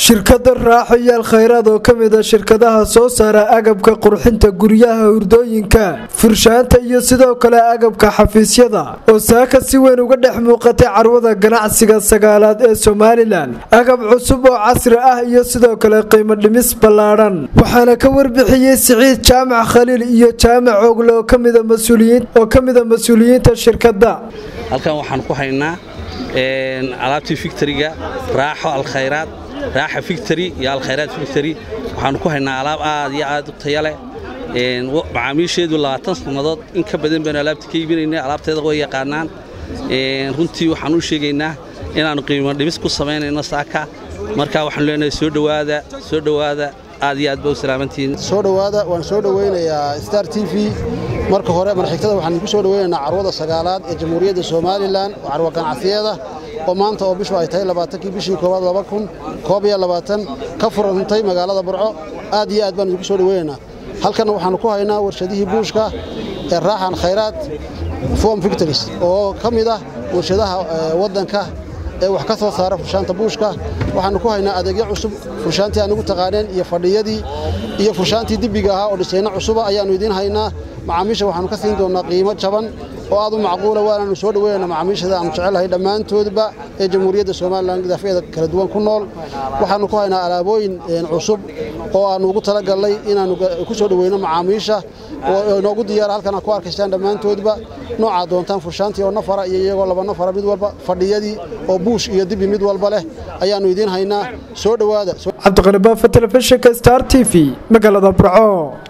shirkada raaxo yaal khayraad oo ka mid a shirkadaha soo saara agabka qurxinta guryaha hurdooyinka furshaanta iyo sidoo kale agabka xafiisyada oo saaka si weyn uga dhex muuqatay carwada ganacsiga sagaalaad ee somalilan agab cusub oo casri ah iyo sidoo kale qiimo dhimis ballaadhan waxaana ka warbixiyey siciid jaamac khaliil iyo jaamac ogle oo kamida mas-uuliyiinta shirkada halkan waxaan ku haynaa alaabtii fictoriga raaxo alkhayraad raaxa fictory iyo alkhayraad fictory waxaanu ku haynaa alaab aad iyo aad u taya leh macaamiisheedu labaatan sannadood in ka badan baynu alaabta ka iibinayna alaabteeda way yaqaanaan runtii waxaan u sheegaynaa inaannu qiimo dhimis ku samaynayno saaka marka waxaanu leenahay soo dhowaada soo dhowaada aad iyo aad ba u salaamantihiin soo dhowaada waan soo dhowaynayaa star t v marka hore marxigtada waxaan ku soo dhowaynaynaa carwada sagaalaad ee jamhuuriyadda somalilan oo carwa ganacsiyeeda oo maanta oo bishu ay tahay labaatankii bishii koowaad laba kun koob iyo labaatan ka furantay magaalada burco aad iyo aad baan idinku soo dhowaynaynaa halkanna waxaannu ku haynaa warshadihii buushka ee raaxan khayraad form victories oo ka mid ah warshadaha waddanka ee wax ka soo saara furshaanta buushka waxaannu ku haynaa adeegyo cusub furshaantii aan ugu taqaaneen iyo fadhiyadii iyo furshaantii dibbiga ahaa oo dhisayno cusuba ayaannu idiin haynaa macaamiisha waxaannu ka siin doonnaa qiimo jaban oo aad u macquula waanaannu soo dhoweynana macaamiishada aanu jecelahay dhammaantoodba ee jamhuuriyadda somalilan dafeeda kala duwan ku nool waxaannu ku haynaa alaabooyin cusub oo aannu ugu talagallay inaannu ku soo dhoweyno macaamiisha oo inoogu diyaara halkan aad ku arkaystaan dhammaantoodba noocaa doontaan furshaantii oo nafara iyo iyagoo laba nafara mid walba fadhiyadii oo buush iyo dibi mid walba leh ayaannu idiin haynaa soo dhowaada cabdiqani baafa telefishinka star t v magaalada burco